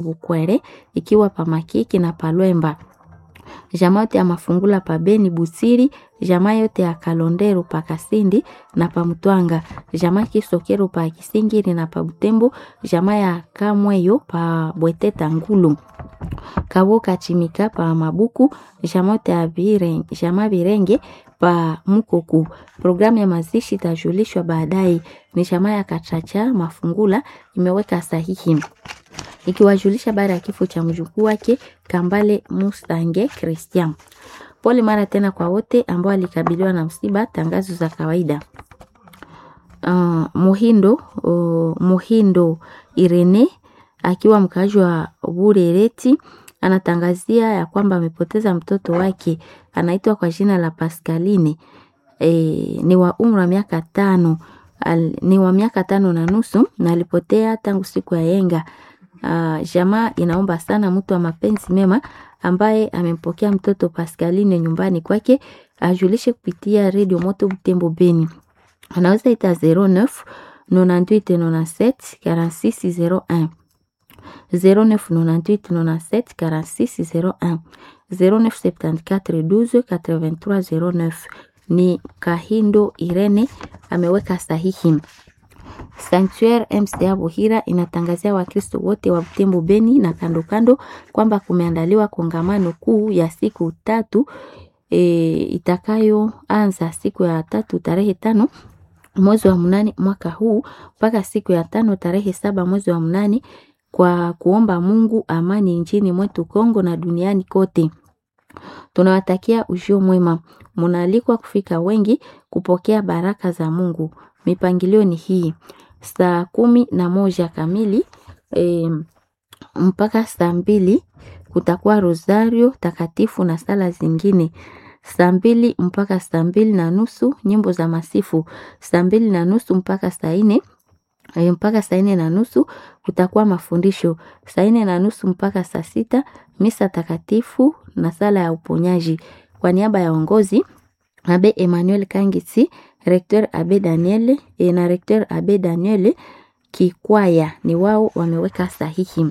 Bukwere ikiwa pa Makiki na Palwemba. Jamaa yote ya Mafungula pa Beni Busiri, jamaa yote ya Kalondero pa Kasindi na pa Mutwanga, jamaa Kisokero pa Kisingiri na pa Butembo, jamaa ya Kamweyo pa Bweteta Ngulu. Kaboka Chimika pa Mabuku, jamaa yote ya Birenge, jamaa Birenge pa Mukoku. Programu ya mazishi itajulishwa baadaye. Ni jamaa ya Kachacha Mafungula imeweka sahihi ikiwajulisha baada ya kifo cha mjukuu wake Kambale Mustange Christian. Pole mara tena kwa wote ambao walikabiliwa na msiba. Tangazo za kawaida. Uh, Muhindo uh, Muhindo Irene akiwa mkaaji wa Burereti anatangazia ya kwamba amepoteza mtoto wake anaitwa kwa jina la Pascaline. E, ni wa umri wa miaka tano al, ni wa miaka tano na nusu na alipotea tangu siku ya yenga. Uh, jamaa inaomba sana mtu wa mapenzi mema ambaye amempokea mtoto Pascaline nyumbani kwake ajulishe kupitia redio Moto Butembo Beni. Anaweza ita 09 98 97 46 01 09 98 97 46 01 0974 12 83 09. Ni Kahindo Irene ameweka sahihi. Sanctuaire MCA Buhira inatangazia Wakristo wote wa Butembo Beni na kando kando kwamba kumeandaliwa kongamano kuu ya siku tatu e, itakayoanza siku ya tatu tarehe tano mwezi wa mnane mwaka huu mpaka siku ya tano tarehe saba mwezi wa mnane kwa kuomba Mungu amani nchini mwetu Kongo na duniani kote. Tunawatakia ujio mwema. Munaalikwa kufika wengi kupokea baraka za Mungu. Mipangilio ni hii: saa kumi na moja kamili e, mpaka saa mbili kutakuwa rosario takatifu na sala zingine. Saa mbili mpaka saa mbili na nusu nyimbo za masifu. Saa mbili na nusu mpaka saa nne e, mpaka saa nne na nusu kutakuwa mafundisho. Saa nne na nusu mpaka saa sita misa takatifu na sala ya uponyaji. Kwa niaba ya ongozi Abe Emmanuel Kangisi, Recteur Abe Daniel e, na Recteur Abe Daniel Kikwaya ni wao wameweka sahihi.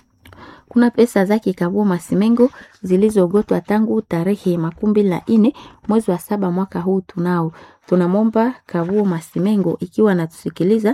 Kuna pesa zake Kabuo Masimengo zilizogotwa tangu tarehe makumi mbili na nne mwezi wa saba mwaka huu. Tunao tunamwomba Kabuo Masimengo ikiwa anatusikiliza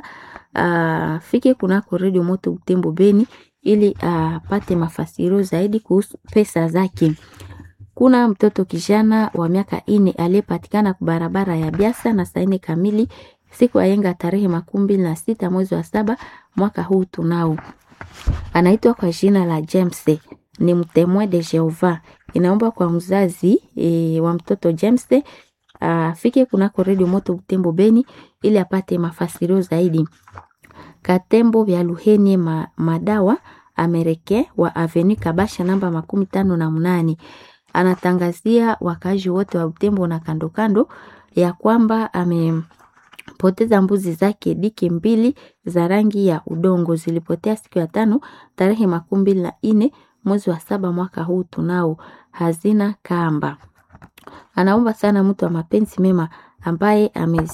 afike kunako redio Moto Butembo Beni ili apate mafasirio zaidi kuhusu pesa zake. Kuna mtoto kijana wa miaka ine aliyepatikana kwa barabara ya Biasa na saa nne kamili siku ya yenga tarehe makumi mbili na sita mwezi wa saba mwaka huu. Tunao anaitwa kwa jina la James, ni mtemwe de Jehova. Inaomba kwa mzazi e, wa mtoto James afike kunako redio Moto Butembo Beni ili apate mafasirio zaidi. Katembo vya Luheni ma, madawa Amerike wa Avenue Kabasha namba makumi tano na mnane anatangazia wakazi wote wa Butembo na kando kando ya kwamba amepoteza mbuzi zake diki mbili za rangi ya udongo zilipotea siku ya tano tarehe makumi mbili na nne mwezi wa saba mwaka huu. Tunao hazina kamba. Anaomba sana mtu wa mapenzi mema ambaye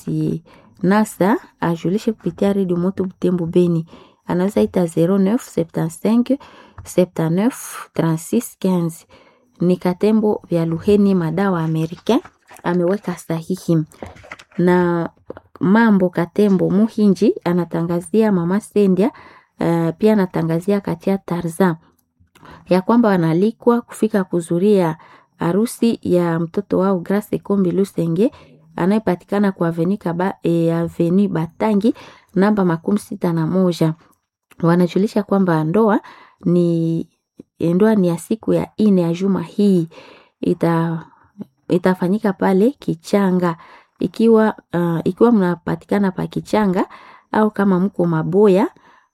amezinasa ajulishe kupitia redio Moto Butembo Beni, anaweza ita 0975 79 36 15 ni Katembo vya Luheni madawa Amerika ameweka sahihi. Na mambo Katembo Muhinji anatangazia mama Sendia uh, pia anatangazia katia Tarza ya kwamba wanalikwa kufika kuzuria harusi ya mtoto wao Grace Kombi Lusenge anayepatikana kwa Aveni Kaba, e, Aveni Batangi namba makumi sita na moja. Wanajulisha kwamba ndoa ni ndoa ni ya siku ya ine ya juma hii ita, itafanyika pale Kichanga ikiwa uh, ikiwa mnapatikana pa Kichanga au kama mko Maboya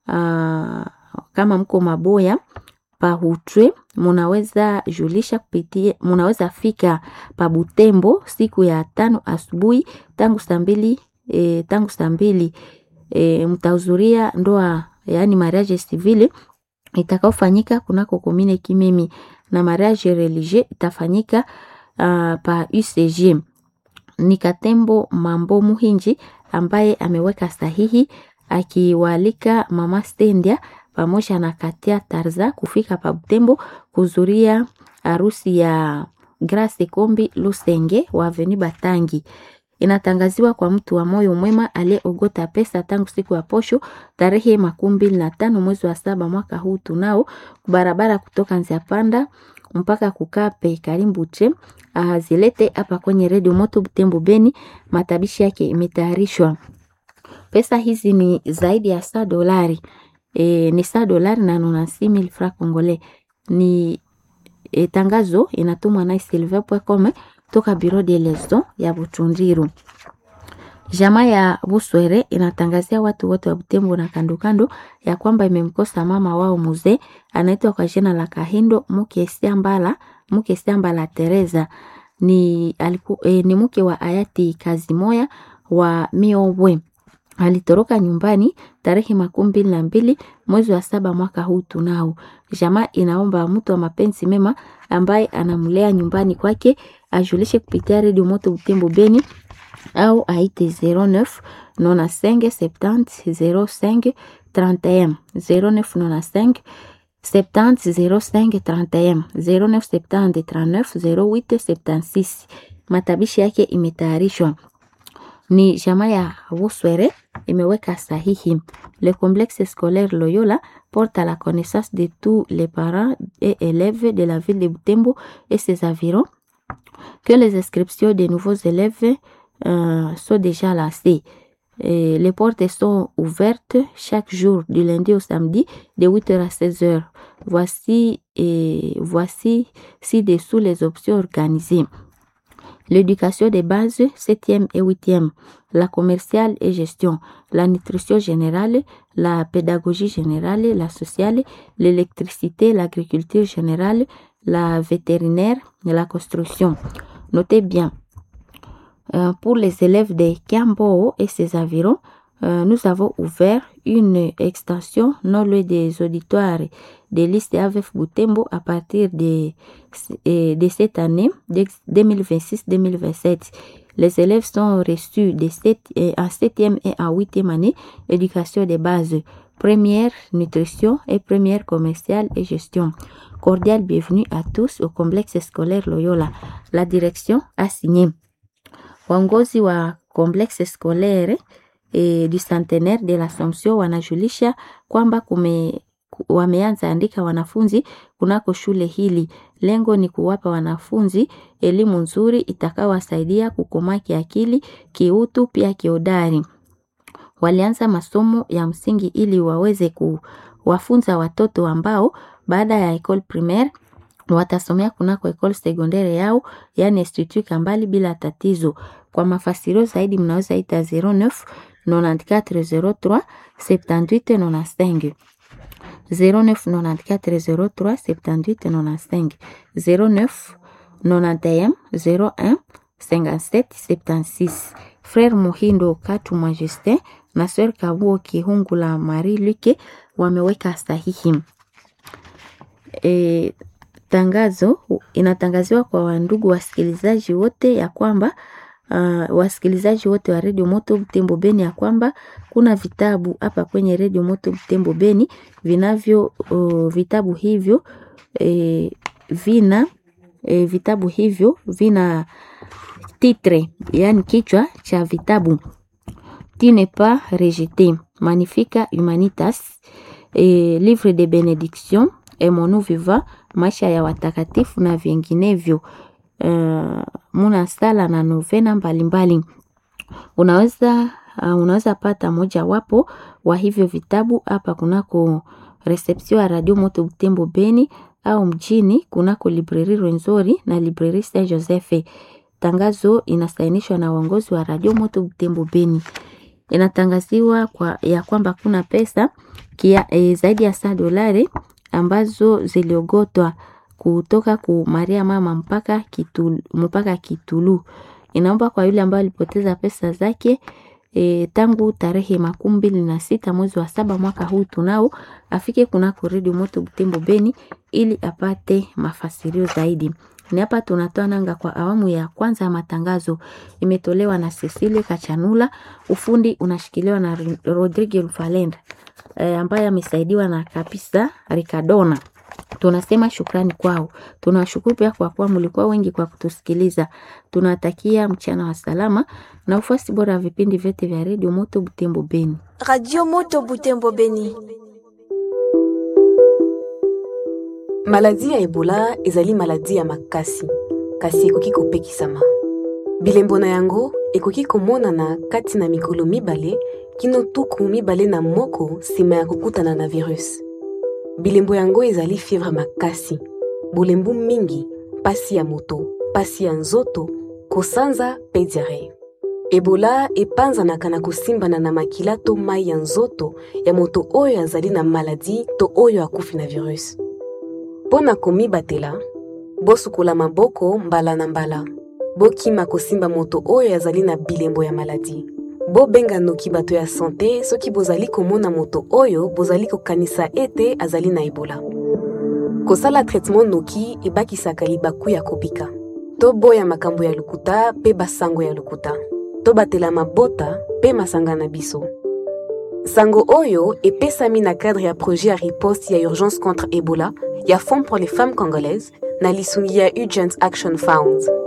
uh, kama mko Maboya pa Hutwe munaweza julisha kupitia, munaweza fika pa Butembo siku ya tano asubuhi tangu saa mbili e, tangu saa mbili e, mtahudhuria ndoa yaani mariage civile itakaofanyika kunako komine Kimemi na mariage religieux itafanyika uh, pa UCG. Ni Katembo Mambo Muhinji ambaye ameweka sahihi akiwaalika mama Stendia pamoja na Katia Tarza kufika pa Butembo kuzuria harusi ya Grace Kombi Lusenge wa Aveni Batangi. Inatangaziwa kwa mtu wa moyo mwema aliyeogota pesa tangu siku ya posho tarehe makumi mbili na tano mwezi wa saba mwaka huu tunao barabara kutoka Nziapanda mpaka Kukape Karimbuche azilete hapa kwenye redio Moto Butembo Beni. Matabishi yake imetayarishwa. Pesa hizi ni zaidi ya saa dolari e, ni saa dolari na nonansi mil franc congolais. Ni e, tangazo inatumwa na silver.com toka Bureau de Lezo ya Butundiru. Jamaa ya Buswere inatangazia watu wote wa Butembo na kando kando ya kwamba imemkosa mama wao mzee anaitwa kwa jina la Kahindo Muke Siambala, Muke Siambala Teresa ni aliku, e, ni mke wa hayati Kazimoya wa Miobwe. Alitoroka nyumbani tarehe makumi mbili na mbili mwezi wa saba mwaka huu tunao. Jamaa inaomba mtu wa mapenzi mema ambaye anamlea nyumbani kwake ajulishe kupitia redio Moto Butembo Beni au aite 09 95 70 05 31 0995 70 05 31 09 70 39 08 76. Matabishi yake imetayarishwa ni jamaa ya Buswere imeweka sahihi. Le complexe scolaire Loyola porte à la connaissance de tous les parents et élèves de la ville de Butembo et ses environs que les inscriptions des nouveaux élèves euh, sont déjà lancées. Et les portes sont ouvertes chaque jour du lundi au samedi de 8h à 16h. Voici et voici ci-dessous les options organisées. L'éducation des bases 7e et 8e, la commerciale et gestion, la nutrition générale, la pédagogie générale, la sociale, l'électricité, l'agriculture générale, la vétérinaire et la construction. Notez bien, euh, pour les élèves de Kiambo et ses environs, euh, nous avons ouvert une extension non loin des auditoires des listes AVF Boutembo à partir de, de cette année 2026-2027. Les élèves sont reçus de 7, en 7e et en 8e année éducation de base, première nutrition et première commerciale et gestion. Cordial bienvenue à tous au complexe scolaire Loyola. La direction a signé. Waongozi wa complexe scolaire e, du centenaire de l'Assomption wanajulisha kwamba kume wameanza andika wanafunzi kunako shule hili. Lengo ni kuwapa wanafunzi elimu nzuri itakayowasaidia kukomaa kiakili, kiutu, pia kiodari. Walianza masomo ya msingi ili waweze kuwafunza watoto ambao baada ya école primaire watasomea kunako école secondaire yao, yani Institut Kambali bila tatizo. Kwa mafasirio zaidi mnaweza ita 09 9403 7895 099403 7895 09 91 01 57 76. Frère Muhindo Katu Majesté na Sœur Kabuo Kihungula Marie Luke wameweka sahihi. E, tangazo inatangaziwa kwa wandugu wasikilizaji wote ya kwamba uh, wasikilizaji wote wa redio Moto Butembo Beni ya kwamba kuna vitabu hapa kwenye redio Moto Butembo Beni vinavyo uh, vitabu hivyo e, vina e, vitabu hivyo vina titre, yani kichwa cha vitabu Tu n'es pas rejeté, Magnifica Humanitas, e, Livre de Benediction, Emonu Viva, maisha ya watakatifu na vinginevyo. Uh, muna sala na novena mbalimbali. Unaweza uh, unaweza pata moja wapo wa hivyo vitabu hapa kunako reception ya Radio Moto Butembo Beni au mjini kunako libreri Rwenzori na libreri Saint Joseph. Tangazo inasainishwa na uongozi wa Radio Moto Butembo Beni. Inatangaziwa kwa, ya kwamba kuna pesa kia, e, zaidi ya saa dolari ambazo ziliogotwa kutoka ku Maria mama mpaka Kitulu, mpaka Kitulu. Inaomba kwa yule ambaye alipoteza pesa zake e, tangu tarehe makumi mbili na sita mwezi wa saba mwaka huu tunao afike kunako redio Moto Butembo Beni ili apate mafasirio zaidi. Ni hapa tunatoa nanga kwa awamu ya kwanza ya matangazo, imetolewa na Cecile Kachanula, ufundi unashikiliwa na Rodrigue Rufalenda. e, ambaye amesaidiwa na kabisa Ricardona tunasema shukrani kwao. Tunawashukuru pia kwa kuwa mlikuwa wengi kwa kutusikiliza. Tunawatakia mchana wa salama na ufuasi bora wa vipindi vyote vya redio Moto Butembo Beni. Radio Moto Butembo Beni. maladi ya ebola ezali maladi ya makasi kasi ekoki kopekisama bilembo na yango ekoki komonana kati na mikolo mibale kino tuku mibale na moko nsima ya kokutana na virus bilembo yango ezali fievre makasi bolembu mingi pasi ya moto pasi ya nzoto kosanza mpe diare ebola epanzanaka na kosimbana na makila to mai ya nzoto ya moto oyo azali na maladi to oyo akufi na virus mpo na komibatela bosukola maboko mbala na mbala bokima kosimba moto oyo azali na bilembo ya maladi bobenga noki bato ya sante soki bozali komona moto oyo bozali kokanisa ete azali na ebola kosala traitement noki ebakisaka libaku ya kobika to boya makambo ya lokuta mpe basango ya lokuta to batela mabota mpe masanga na biso sango oyo epesami na cadre ya projet ya riposte ya urgence contre ebola ya fonds pour les femmes congolaises na lisungi ya urgent action found